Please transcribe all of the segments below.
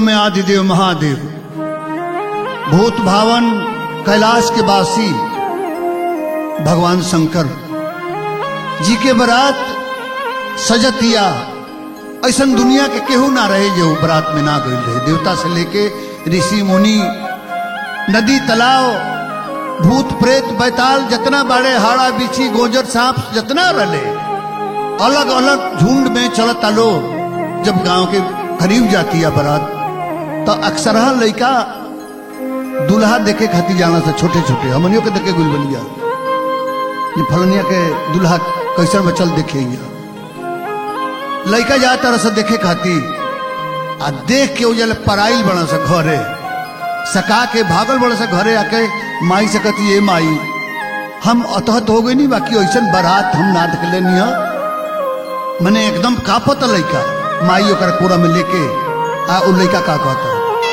में आदिदेव महादेव भूत भावन कैलाश के वासी भगवान शंकर जी के बरात सजतिया ऐसा दुनिया के केहू ना रहे जो बरात में ना गई रहे देवता से लेके ऋषि मुनि नदी तालाब भूत प्रेत बैताल जितना बड़े हाड़ा बिछी गोजर सांप जितना रले अलग अलग झुंड में चलता लो जब गांव के करीब जाती है बारात तो अक्सर लड़का दूल्हा देखे खातिर जाना से छोटे छोटे हमनियों के देखे गुल बनिया ये फलनिया के दूल्हा कैसन बचल देखे लड़का जाता रहा से देखे खातिर आ देख के उजल पराइल बना सा घरे सका के भागल बड़ा सा घरे आके माई से कहती ये माई हम अतहत हो गई नहीं बाकी ऐसा बारात हम ना देख लेनी है मैंने एकदम कापत लड़का माई ओकर पूरा में लेके आ उ लड़का का कहता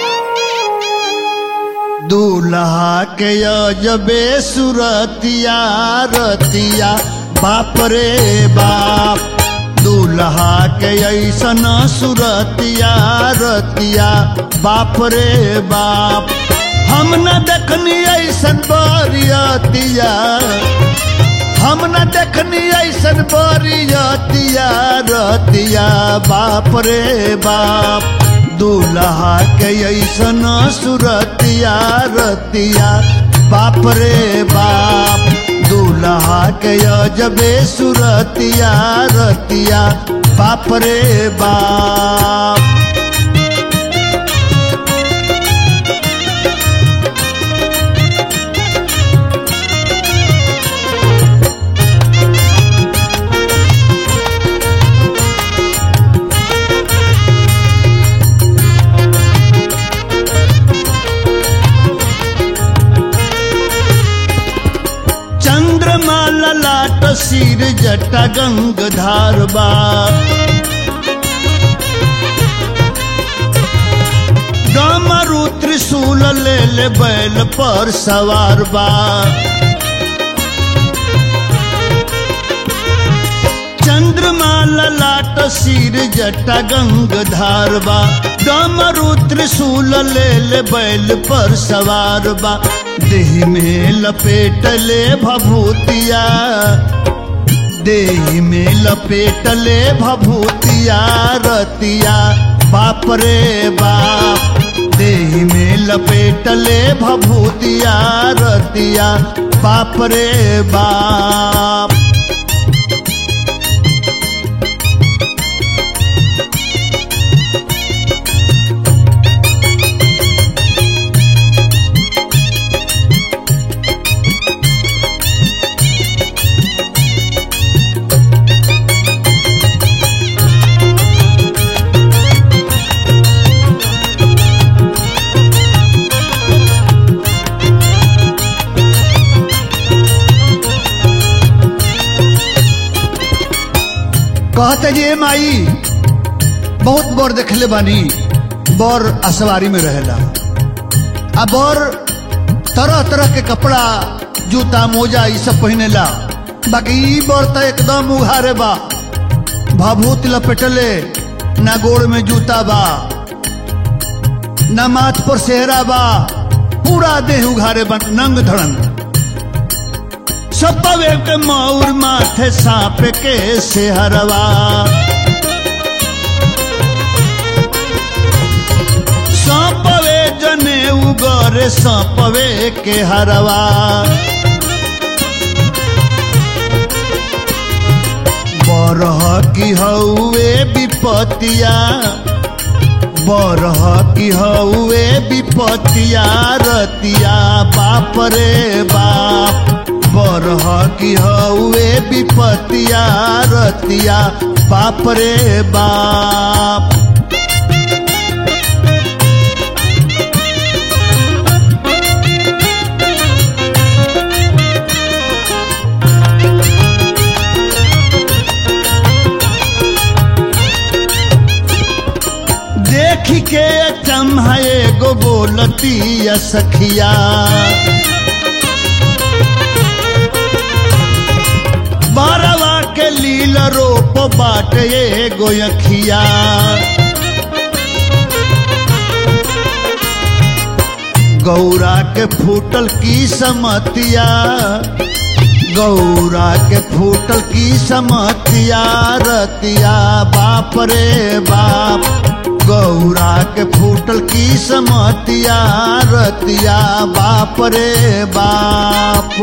दूल्हा के जबे सुरतिया रतिया बाप रे बाप दूल्हा के ऐसन सुरतिया रतिया बाप रे बाप हम न देखनी ऐसन बरियतिया हम न देखनी ऐसन बरियतिया रतिया बाप रे बाप दूल्हा के ऐसन सुरतिया रतिया बाप रे बाप दूल्हा के अजबे सुरतिया रतिया बाप रे बाप चंद्रमा ललाट सिर जटा गंग धारबा डमरू त्रिशूल ले ले बैल पर सवार बा चंद्रमा ललाट सिर जटा गंग धारबा डमरू त्रिशूल ले ले बैल पर सवार बा देह में लपेट ले भभूतिया देह में लपेट ले भभूतिया रतिया बाप रे बाप देह में लपेट ले भभूतिया रतिया बाप रे बाप कहते जे माई बहुत बोर देखले बानी बोर असवारी में रहेला आ बोर तरह तरह के कपड़ा जूता मोजा ये सब पहनेला बाकी ई बोर तो एकदम उघारे बा भभूत लपेटले ना गोड़ में जूता बा ना माथ पर सेहरा बा पूरा देह उघारे बा नंग धड़ंग सपवे के मौर माथे सांप के सेहरवा सपवे जने उगरे सपवे के हरवा बरह की हौए विपतिया बरह की हौए विपतिया रतिया बाप रे बाप बरह की हौए विपतिया रतिया बाप रे बाप देख के चम्हे गो बोलती सखिया बारवा के लील रोप बाटे गोयखिया गौरा के फूटल की समतिया गौरा के फूटल की समतिया रतिया बाप रे बाप गौरा के फूटल की समतिया रतिया बाप रे बाप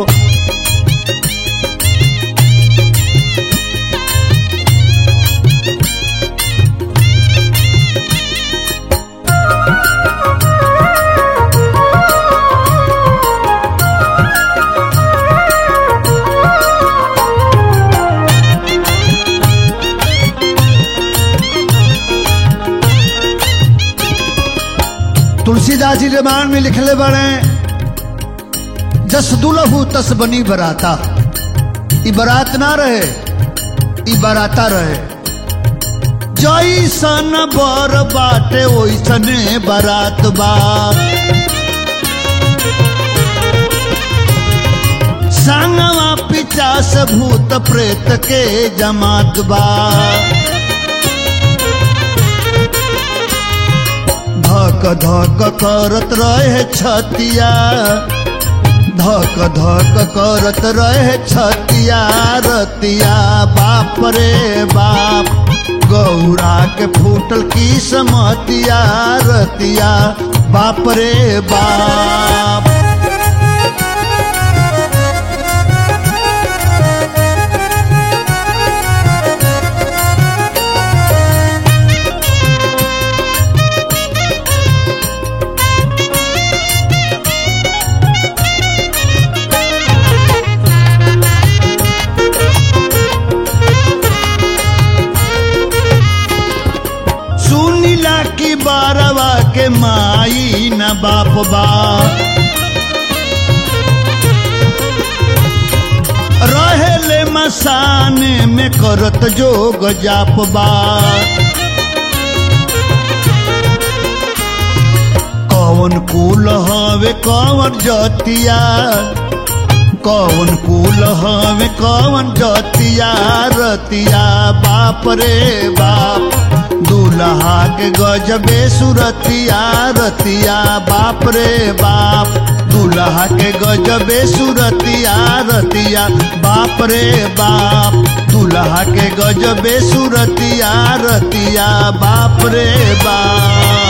तुलसीदास जी रामायण में लिखले बड़े जस दुलहु तस बनी बराता ई बरात ना रहे ई बराता रहे जैसन बर बाटे ओइसने बरात बा संगवा पिचास भूत प्रेत के जमात बा धक धक करत रहे छतिया धक धक करत रहे छतिया रतिया बाप रे बाप गौरा के फूटल की समतिया रतिया बाप रे बाप सुनीला की बारवा के माई न बाप बा रहेले मसाने में करत जोग जाप बा कौन कुल हवे कौन जतिया कौन कुल हवे कौन जतिया रतिया बाप रे बाप दूल्हा के गजबे सुरतिया रतिया बाप रे बाप दूल्हा के गजबे सुरतिया रतिया बाप रे बाप दूल्हा के गजबे सुरतिया रतिया बाप रे बाप